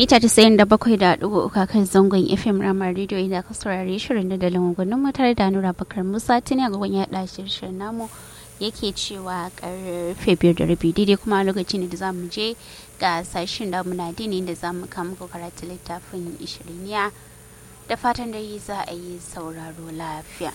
mita 97.3 kan zangon FM Ramar Radio inda ka saurare shirin da dalin gwanin matar da Nura Bakar Musa tuni a gaban yaɗa shirin namu yake cewa karfe biyar da rabi daidai kuma lokacin da za mu je ga sashen da muna dini da za mu kama karatu littafin ishiriniya da fatan da yi za a yi sauraro lafiya.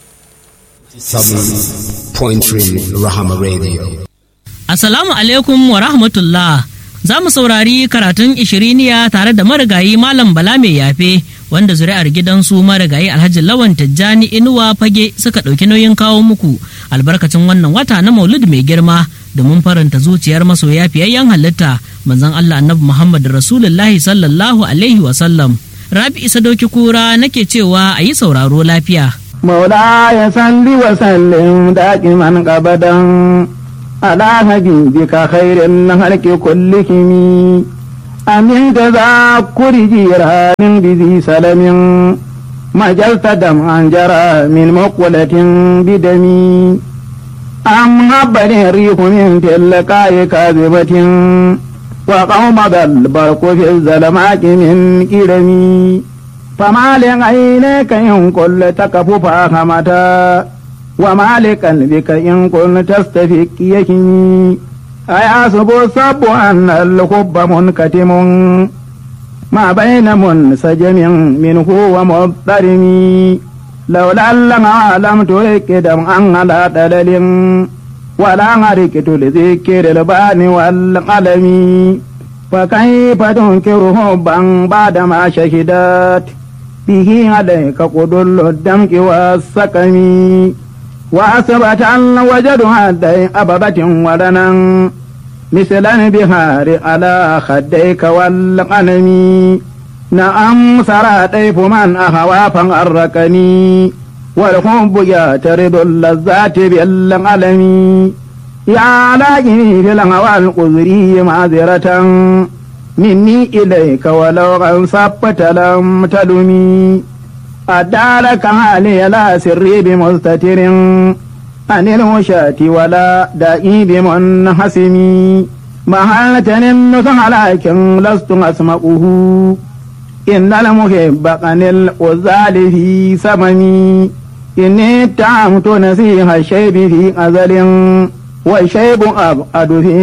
7.3 Rahama Radio. Assalamu alaikum wa rahmatullah. Za mu saurari karatun ishiriniya tare da marigayi Malam Bala mai yafe wanda zuri'ar gidansu marigayi Alhaji Lawan Tijjani Inuwa Fage suka ɗauki nauyin kawo muku albarkacin wannan wata na Maulid mai girma domin faranta zuciyar masoya fiyayyen halitta manzon Allah Annabi Muhammad Rasulullahi sallallahu alaihi wa sallam. Rabi Isa Doki Kura nake cewa a yi sauraro lafiya. مولاي صل وسلم دائما ابدا على حبيبك خير الخلق كلهم أمن تذكر جيران بذي سلم مجلت دمعا جرى من مقولة بدمي أم هبل الريح من تلقاء كاذبة وقوم ذا البرق في الظلمات من كرمي فما لعينيك إن كل تكف فاهمتا وما لقلبك إن كنت تستفك يكني أيحسب الصب أن الحب منكتم ما بين منسجم منه ومضطرم لولا لما لم ترك دمعا على دلل ولا غرقت لذكر البان والقلم فكيف تنكر حبا بعدما شهدت به عليك قدل الدمك والسقم وأثبت أن وجد هدي أببة ودنا مثل البهار على خديك والقلم نعم سرى طيف من أهوى فغركني والحب يعترض اللذات بالقلم يا لاقني في الهوى القذري معذرة مني إليك ولو غنصبت لم تلمي أدارك علي لا سري بمستتر عن الوشاة ولا دائي بمنحسم مهلة النصح لكن لست أسمعه إن المحب عن الأزال في سممي إني اتهمت نسيح الشيب في أزل والشيب أبعد في